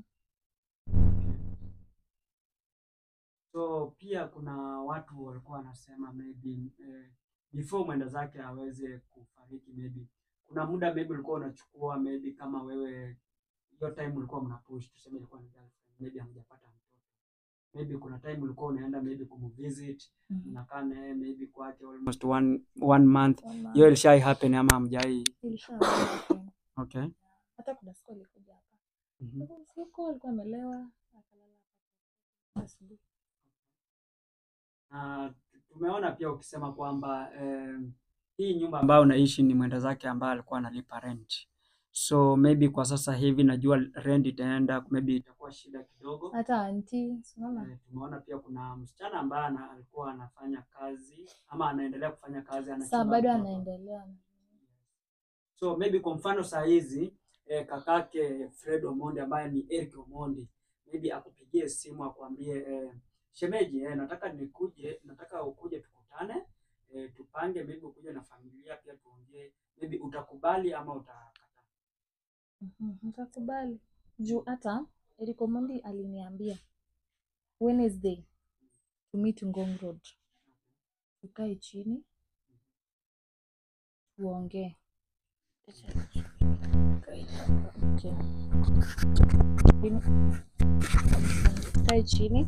So pia kuna watu walikuwa wanasema maybe eh, before mwenda zake aweze kufariki maybe kuna muda maybe ulikuwa unachukua maybe kama wewe hiyo time ulikuwa mnapush tuseme ilikuwa ni girlfriend maybe hamjapata mtoto maybe kuna time ulikuwa unaenda maybe kumvisit Mhm. unakaa naye maybe kwake almost one, one month One month. hiyo ilishai happen ama hamjai Ilishawahi happen. okay hata kuna siku alikuja hapa Mhm. Sasa usiku alikuwa amelewa akalala hapa asubuhi na tumeona pia ukisema kwamba eh, hii nyumba ambayo unaishi ni mwenda zake ambaye alikuwa analipa rent so maybe kwa sasa hivi najua rent itaenda maybe itakuwa shida kidogo hata anti unaona Eh, tumeona pia kuna msichana ambaye ana- alikuwa anafanya kazi ama anaendelea kufanya kazi saa anachunga bado mtoto. anaendelea so maybe kwa mfano saa hizi eh, kakake Fred Omondi ambaye ni Eric Omondi maybe akupigie simu akwambie eh, shemeji eh, nataka nikuje nataka ukuje tukutane eh, tupange maybe ukuje na familia pia tuongee maybe utakubali ama utakataa Mhm, nitakubali juu hata Eric Omondi aliniambia Wednesday to meet Ngong Road tukae chini tuongee Okay. Chini. tukae chini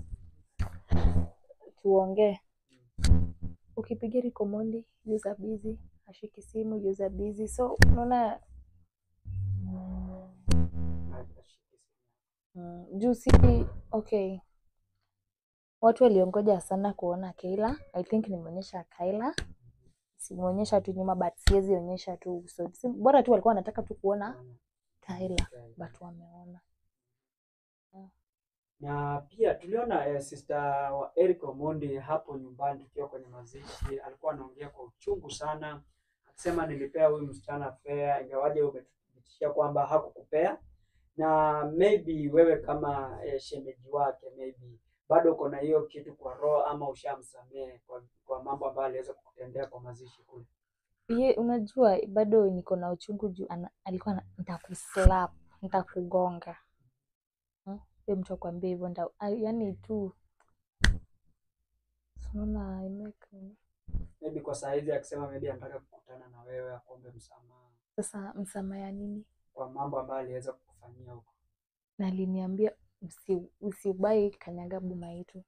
tuongee ukipigia Eric Omondi user busy ashiki simu user busy so unaona Mm, juu si okay, watu waliongoja sana kuona Kayla. I think nimeonyesha Kayla, simuonyesha tu nyuma but siwezi onyesha tu uso. Si- Bora tu walikuwa wanataka tu kuona Kayla but wameona. na pia tuliona eh, sister wa Eric Omondi hapo nyumbani tukiwa kwenye mazishi, alikuwa anaongea kwa uchungu sana, akisema nilipea huyu msichana fea, ingawaje umetuthibitishia kwamba hakukupea, na maybe wewe kama eh, shemeji wake maybe bado uko na hiyo kitu kwa roho ama ushamsamehe kwa, kwa mambo ambayo aliweza kukutendea kwa mazishi kule. Ye, unajua bado niko na uchungu juu ana- alikuwa na- nitakuslap, nitakugonga. Hmm? Huyo mtu akwambia hivyo nda, ah, yaani tu unaona I make Maybe kwa saa hizi akisema maybe anataka kukutana na wewe akuombe msamaha sasa msamaha ya nini? kwa mambo ambayo aliweza kukufanyia huko. Na aliniambia usi, usibai kanyaga boma yetu.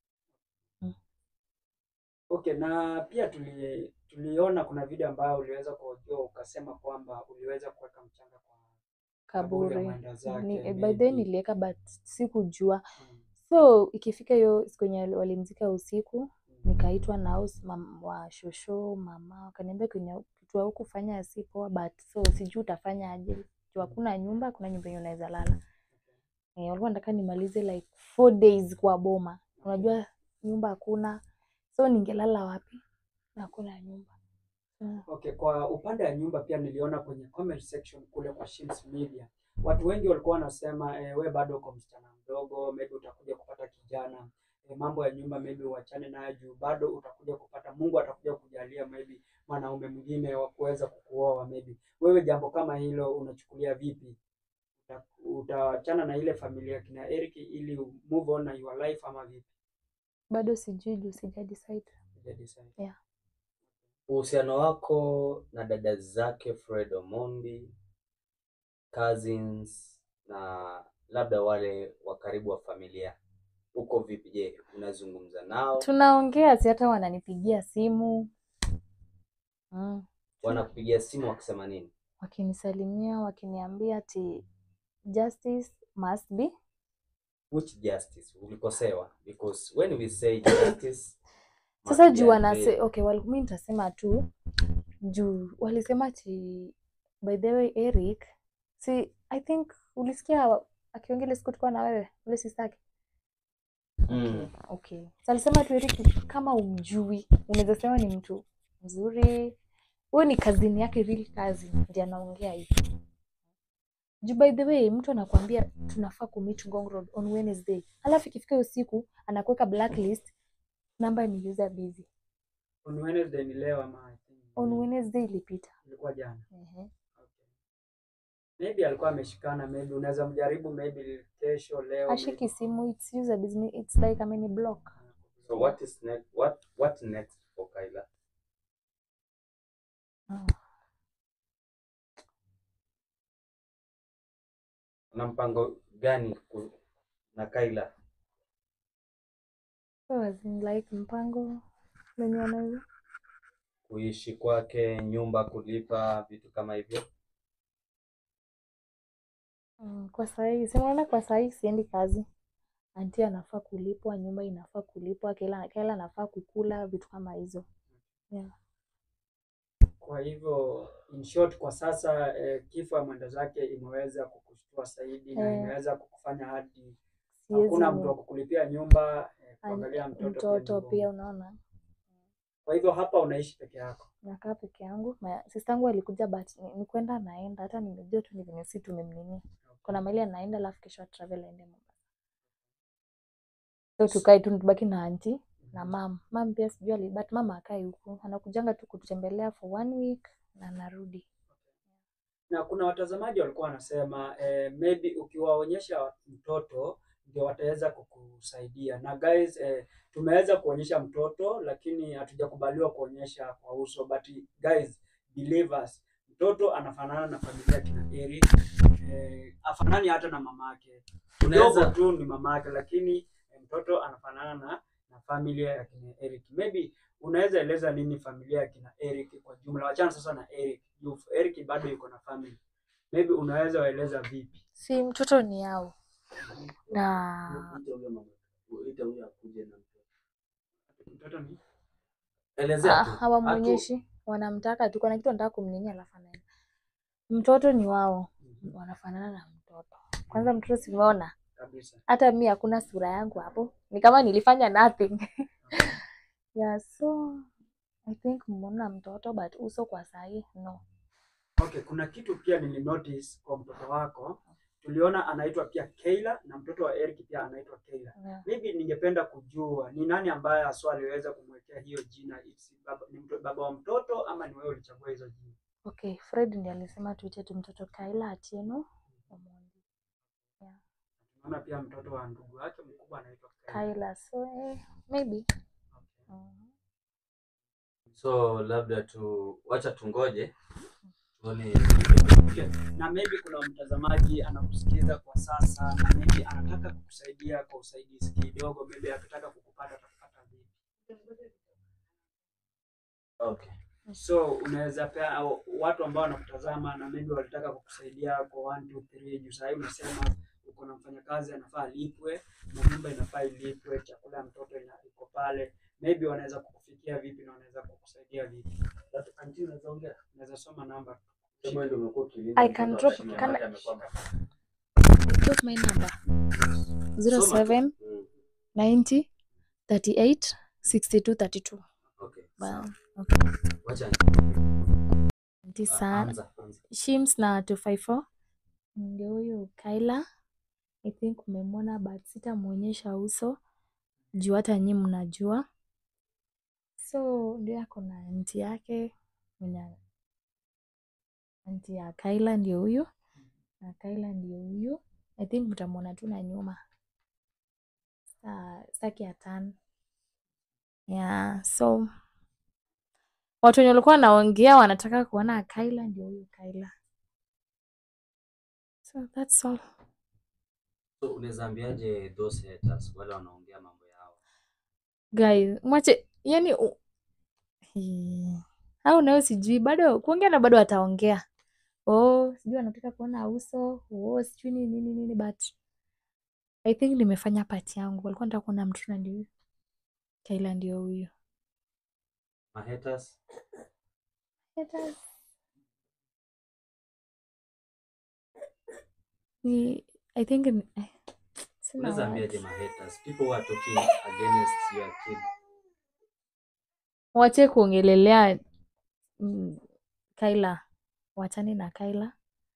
Okay, na pia tuli, tuliona kuna video ambayo uliweza kuhojiwa ukasema kwamba uliweza kuweka mchanga kwa kaburi ya kaburi mwenda zake. Ni, eh, by maybe. the way niliweka but sikujua Mm, so ikifika hiyo siku yenye walimzika usiku mm, nikaitwa na house mam, wa shosho mama wakaniambia kwenye kitu huku fanya si poa but so sijui utafanya aje juu hakuna nyumba kuna nyumba yenye unaweza lala eh, walikuwa nataka nimalize like four days kwa boma unajua nyumba hakuna so ningelala wapi na hakuna nyumba mm. Okay, kwa upande wa nyumba pia niliona kwenye comment section kule kwa Shims Media watu wengi walikuwa wanasema eh, we bado uko msichana mdogo, maybe utakuja kupata kijana eh, mambo ya nyumba maybe uachane nayo juu bado utakuja kupata, Mungu atakuja kujalia maybe mwanaume mwingine wa kuweza kukuoa maybe. Wewe jambo kama hilo unachukulia vipi? Uta- Utaachana na ile familia kina Eric ili u- move on na your life ama vipi? bado sijui juu sija decide Huja decide. yeah. Uhusiano wako na dada zake Fred Omondi, cousins na labda wale wa karibu wa familia uko vipi? Je, unazungumza nao? tunaongea si hata wananipigia simu mm. Wanakupigia simu wakisema nini? wakinisalimia wakiniambia ati justice must be Which justice? Ulikosewa? Because when we say justice must sasa be juu wanase unveiled. okay wal, mi nitasema tu juu walisema ati by the way Eric si I think ulisikia akiongea ile siku tulikuwa na wewe ule sistake Mm. okay so alisema tu Eric kama umjui unaweza sema ni mtu mzuri huyo ni kazini yake real kazi ndiye anaongea hivi juu by the way mtu anakuambia tunafaa kumeet Ngong Road on Wednesday alafu ikifika hiyo siku anakuweka blacklist namba ni user busy On Wednesday ni leo ama I think on Wednesday ilipita. Ilikuwa jana. Ehe. Okay. Maybe alikuwa ameshikana, maybe unaweza mjaribu maybe kesho, leo. Ashiki simu, it's user business, it's like ameni block. So what is next? What what next for Kyla? Oh. Una mpango gani ku- na Kyla? So as in like mpango wenye wanaweza Kuishi kwake, nyumba kulipa, vitu kama hivyo? Mm, kwa sahii sinaona kwa sahii siendi kazi anti anafaa kulipwa nyumba inafaa kulipwa kila kila anafaa kukula vitu kama hizo yeah. Kwa hivyo in short, kwa sasa eh, kifo ya mwenda zake imeweza kukushtua zaidi na Eh. imeweza kukufanya hadi Siwezi hakuna ni- mtu wa kukulipia nyumba eh, an- kuangalia mtoto, mtoto pia, pia ni ngumu. unaona Kwa hivyo hapa unaishi peke yako. nakaa peke yangu sistangu alikuja but ni, ni kwenda naenda hata nimejua tu ni venye si tumemnini kuna mahali anaenda alafu kesho travel aende Mombasa so tukae tu tubaki na anti na mam mam pia sijui ali- but mama akai huku anakujanga tu kututembelea for one week na narudi na kuna watazamaji walikuwa wanasema eh, maybe ukiwaonyesha mtoto ndio wataweza kukusaidia na guys eh, tumeweza kuonyesha mtoto lakini hatujakubaliwa kuonyesha kwa uso but guys believe us mtoto anafanana na familia kina Eric eh, afanani hata na mamake kidogo Unaweza- tu ni mamake lakini eh, mtoto anafanana na na familia ya kina Eric maybe unaweza eleza nini familia ya kina Eric kwa jumla wachana sasa na Eric juu Eric bado yuko na family maybe unaweza waeleza vipi si mtoto ni yao na mtoto ni Elezea Ah, tu. hawamwonyeshi wanamtaka tu kuna kitu wanataka kumninyia alafu anaenda mtoto ni wao wanafanana na mtoto kwanza mtoto simeona kabisa hata mi hakuna sura yangu hapo ni kama nilifanya nothing yeah so i think mmeona mtoto but uso kwa sahii no okay kuna kitu pia nilinotice kwa mtoto wako tuliona anaitwa pia Kayla na mtoto wa Eric pia anaitwa Kayla yeah. maybe ningependa kujua ni nani ambaye haswa aliweza kumwekea hiyo jina It's baba, ni mto, baba wa mtoto ama ni wewe ulichagua hizo jina okay fred ndiye alisema tuite tu mtoto kaila atieno Omondi. yeah. tunaona pia mtoto wa ndugu yake mkubwa anaitwa Kayla kaila so eh, maybe okay. mm. So labda tu wacha tungoje tuone na maybe kuna mtazamaji anakusikiza kwa sasa na maybe anataka kukusaidia kwa usaidizi kidogo, maybe akitaka kukupata atakupata vipi? Okay. So unaweza pea au watu ambao wanakutazama na maybe walitaka kukusaidia kwa 1 2 3 juu sasa unasema uko na mfanyakazi anafaa alipwe na nyumba inafaa ilipwe, chakula ya mtoto ina- iko pale, maybe wanaweza kukufikia vipi na wanaweza kukusaidia vipi? Anti, unaweza ongea, unaweza soma namba Kama ndio umekuwa ukilinda I mtoto can drop- akashika can maji I- amekuwa drop my number zero Soma tu. seven Mm. ninety thirty eight sixty two thirty two Okay. sawa. okay. Wacha Asante ah, sana anza anza. shims na 254 ndio huyu kaila i think umemwona but sitamwonyesha uso juu hata nyi mnajua so ndio ako na anti yake mwenye anti ya kaila ndio huyu na kaila ndio huyu i think mtamwona tu na nyuma Sa- staki ya tan yeah so watu wenye walikuwa wanaongea wanataka kuona kaila ndio huyu kaila so that's all So unaweza ambiaje those haters wale wanaongea mambo yao? guys mwache yani u... Hii. au nayo sijui bado kuongea na bado wataongea oh sijui wanataka kuona uso oh sijui nini nini nini but i think nimefanya part yangu walikuwa nataka kuona mtu na ndio huyu kaila ndio huyu Ma haters? Haters. ni i think ni- eh, sina Unaweza words. ambiaje ma haters? People who are talking against your kid. wache kuongelelea mm, Kaila, wachane na Kaila.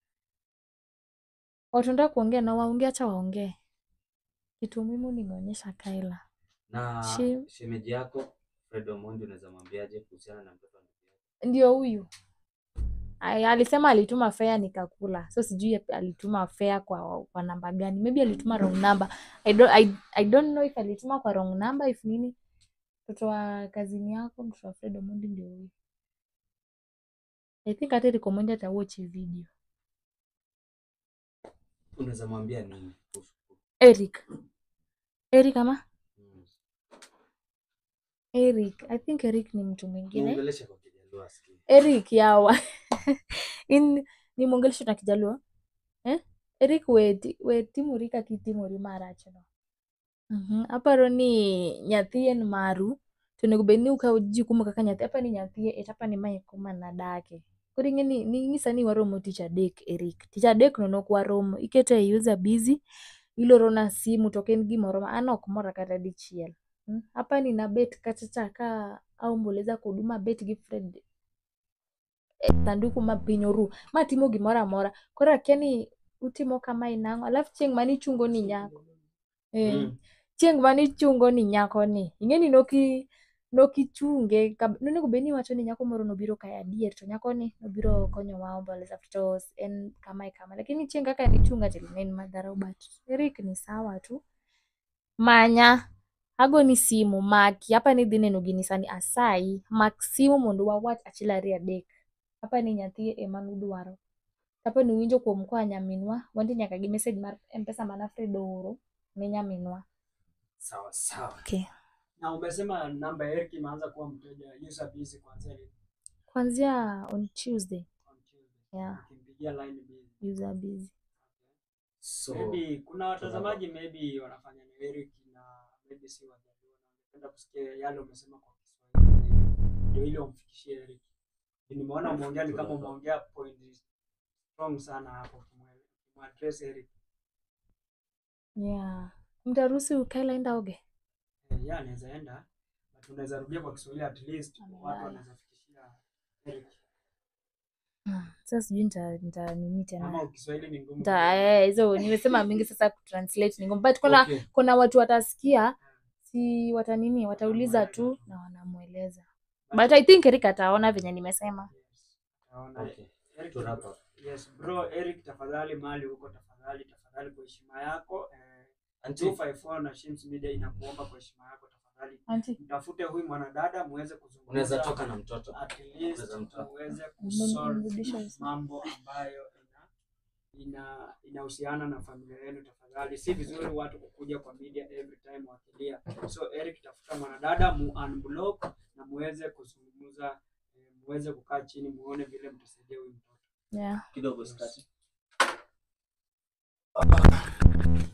Watu wanataka kuongea na waongee, acha waongee. Kitu muhimu nimeonyesha Kaila. Na Shi- shemeji yako Fred Omondi unaweza mwambiaje kuhusiana na mtoto wa ndugu yako? ndio huyu Ay, alisema alituma fare nikakula so sijui alituma fare kwa, kwa namba gani maybe alituma wrong number I don't, I, I don't know if alituma kwa wrong number if nini mtoto wa kazini yako mtoto wa Fred Omondi ndio huyu I think hata Eric Omondi atawatch hii video Unaweza mwambia nini? kuhusu- Eric Eric ama Mm. Eric I think Eric ni mtu mwingine Muongeleshe kwa Kijaluo asikie. Eric yawa in ni mwongelesho na kijaluo eh? Eric we, we timori ki timori marachno Mhm. aparo ni nyathi en maru to onego bed ni ukawo jukumu kaka nyathi apa ni nyathi et apa ni mae kuma nadake koro ing'e ni ni nyisa ni waromo tich adek Eric tich adek no nok waromo iketo e user busy ilorona simu to ok en gimoro ma an ok mora kata dichiel mm? apa ni nabet kata cha ka aomboleza kodu mabet gi Fred e sanduku ma piny oru matimo gimoro amora koro akia ni utimo kamae nang'o alafu chieng' manichungo ni nyako eh, Mm. chieng' manichungo ni nyako ni ing'e ni noki nokichunge kab- nonego bed ni iwacho ni nyako moro nobiro kae adier to nyako ni nobiro konyowa omboleza to en kamae kama lakini chieng' kaka nichunga to ne en madharau but Eric ni sawa tu manya agoni simu maki apa ni dhi neno gini sani asayi mak simu mondo wawach achiel ariyo adek apa ni nyathi ema nudwaro apa ni uwinjo kuom koa nyaminwa wanti nyaka gi message mar mpesa mana Fred ooro ne nyaminwa Sawa sawa. okay. Na umesema namba ya Eric imeanza kuwa mteja user busy kuanzia lini? kwanzia on Tuesday On Tuesday. yeah, Ukimpigia line busy. user busy So, Maybe kuna watazamaji maybe wanafanya na Eric na maybe si Wajaluo na wangependa kusikia yale umesema kwa Kiswahili ndio ile umfikishie Eric. Nimeona umeongea ni kama umeongea point strong sana hapo kumwaddress Eric. yeah. mtaruhusu ukae line oge Eh, yeye anaweza enda but unaweza rudia kwa Kiswahili at least Amelala. watu wanaweza fikishia Eric. sasa sijui nita, nita nini tena Ama Kiswahili ni ngumu. Nita- eh, hizo nimesema mingi sasa kutranslate ni ngumu but kuna Okay. kuna watu watasikia si watanini watauliza tu na wanamweleza but i think Eric ataona venye nimesema Yes. Naona okay. Eric, To wrap up. yes bro Eric tafadhali mali huko tafadhali tafadhali kwa heshima yako eh, Auntie, 254 na Shims Media inakuomba kwa heshima yako tafadhali Auntie, mtafute huyu mwanadada muweze unaweza kuzungumza toka na mtoto. at least Unaweza mtoa. muweze Mrudisha kusolve uso. mambo ambayo ina ina inahusiana na familia yenu tafadhali si vizuri watu kukuja kwa media every time wakilia so Eric tafuta mwanadada mu unblock na muweze kuzungumza eh, muweze kukaa chini muone vile mtasaidia huyu mtoto yeah kidogo sikati